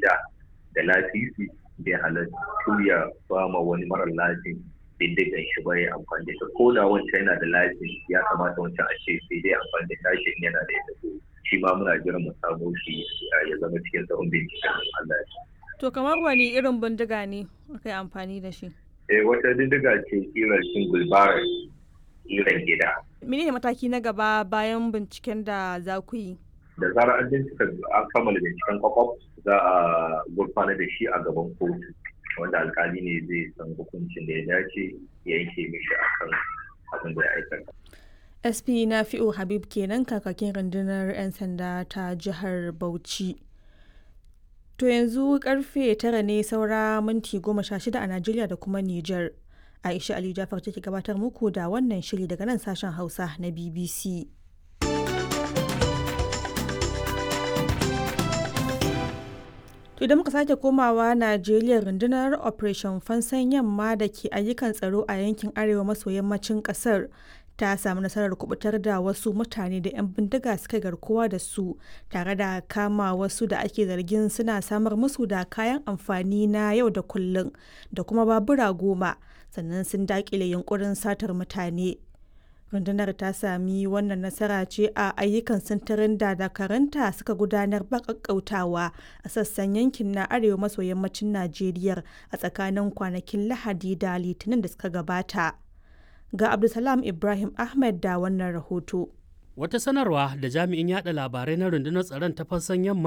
ka'ida da lasisi bai halattu ya ba ma wani marar lasin bindigan shi ba ya amfani da ko da wancan yana da lasin ya kamata wancan a ce sai dai amfani da tashi yana da ita shi ma muna jiran mu samu shi ya zama cikin tsawon binciken Allah ya To kamar wani irin bindiga ne aka yi amfani da shi? Eh wata bindiga ce kirar single barrel kiran gida. Menene mataki na gaba bayan binciken da za ku yi? Da zarar an bincika an kammala binciken kwakwaf za a gurfana da shi a gaban kotu wanda alkali ne zai san hukuncin da ya dace ya yanke mishi akan abin da ya aikata. SP Nafi'u Habib kenan kakakin rundunar 'yan sanda ta jihar Bauchi. To yanzu karfe tara ne saura minti goma sha shida a Najeriya da kuma Nijar. Aisha Ali Jafar take gabatar muku da wannan shiri daga nan sashen Hausa na BBC. To idan muka sake komawa Najeriya rundunar Operation Fansan Yamma da ke ayyukan tsaro a yankin arewa maso yammacin kasar ta samu nasarar kubutar da wasu mutane da 'yan bindiga suka garkuwa da su tare da kama wasu da ake zargin suna samar musu da kayan amfani na yau da kullum da kuma babura goma sannan sun dakile yunkurin satar mutane rundunar ta sami wannan nasara ce a ayyukan sintirin da dakaranta suka gudanar ba kakkautawa a sassan yankin na arewa maso yammacin najeriya a tsakanin kwanakin lahadi da litinin da suka gabata ga Abdulsalam Ibrahim Ahmed da wannan rahoto. Wata sanarwa da jami'in yada labarai na rundunar tsaron ta fassan yamma